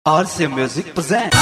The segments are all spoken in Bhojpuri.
RC Music presents.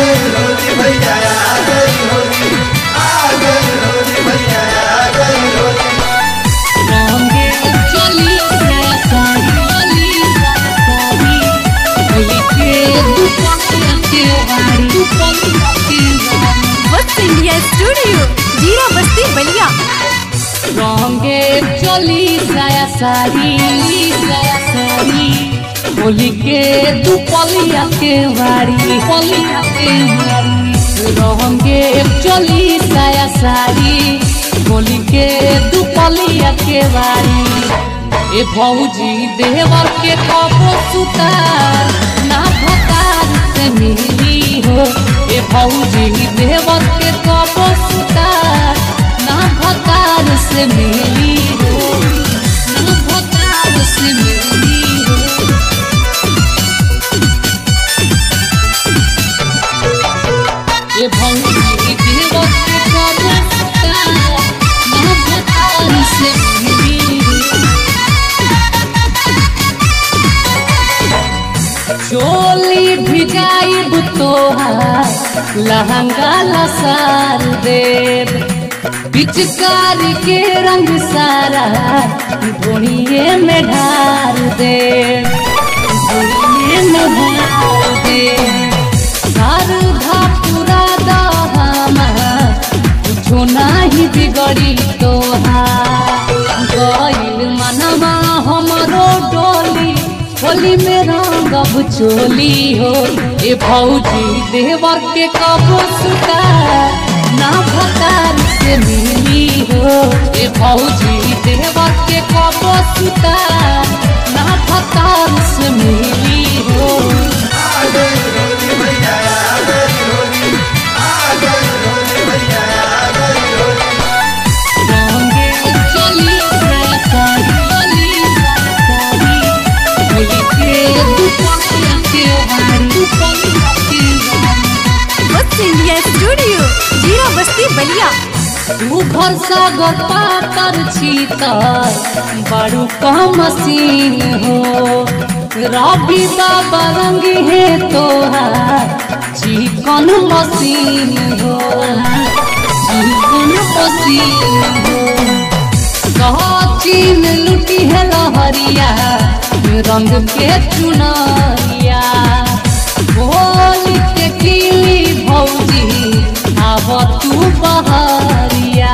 रंगे चली साली साली होली के दुपट्टे के वारी दुपट्टे के वारी वत्स इंडिया स्टूडियो जीरा बस्ती बलिया रंगे चली साया सारी साया सारी होली के दुपलिया के वारी पलिया के वारी रंगे चली साया सारी होली के दुपलिया के वारी ए भौजी देवर के कबो सुतार ना भतार से मिली हो ए भौजी देवर के कबो सुतार ना भतार से मिली हो ना भतार से मिली हो ए भौजी देवर के कबो सुतार ना भतार से मिली हो चोली भिजाइब तोहार लहंगा लसार देव पिचकारी के रंग सारा धोनिए में ढार देव धोनिए में ढार देव शारदा पूरा दहमार कुछो नाही बिगड़ी तोहार गइल मनवा हमरो डोली होली में रंगब चोली हो ए भौजी देवर के कबो सुतार ना भतार से मिली हो ए भौजी देवर के कबो सुतार ना भतार से मिली हो रंगे चली साली साली होली के दुपट्टे के वारी दुपट्टे के वारी वत्स इंडिया स्टूडियो जीरा बस्ती बलिया तू घर सागर पातर छी तर बड़ू कम सीन हो रवि बाबा रंग है तोहार चिकन मसीन हो चिकन मसीन हो सचिन लुटी है लहरिया रंग के चुनरिया बोल के खिली भौजी आब तू बहरिया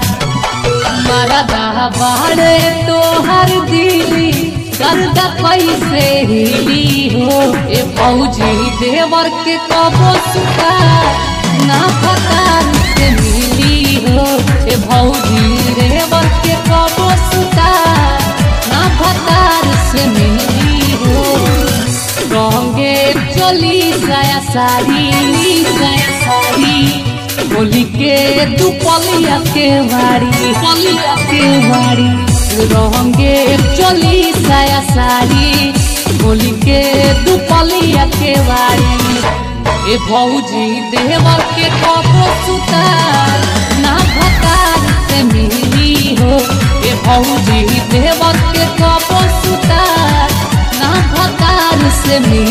मरदा बाड़े तोहर दिली गर्दा कैसे हिली हो ए फौजी देवर के कबो सुता ना फतार से मिली हो ए भौजी देवर के कबो सुता ना फतार से मिली हो रंगे चली साया साड़ी साया साड़ी होली के दुपलिया के वारी पलिया के वारी रंगे चली साया साड़ी होली के दुपलिया के वारी ए भौजी देवर के कबो सुतार ना भतार से मिली हो ए भौजी देवर के कबो सुतार ना भतार से मिली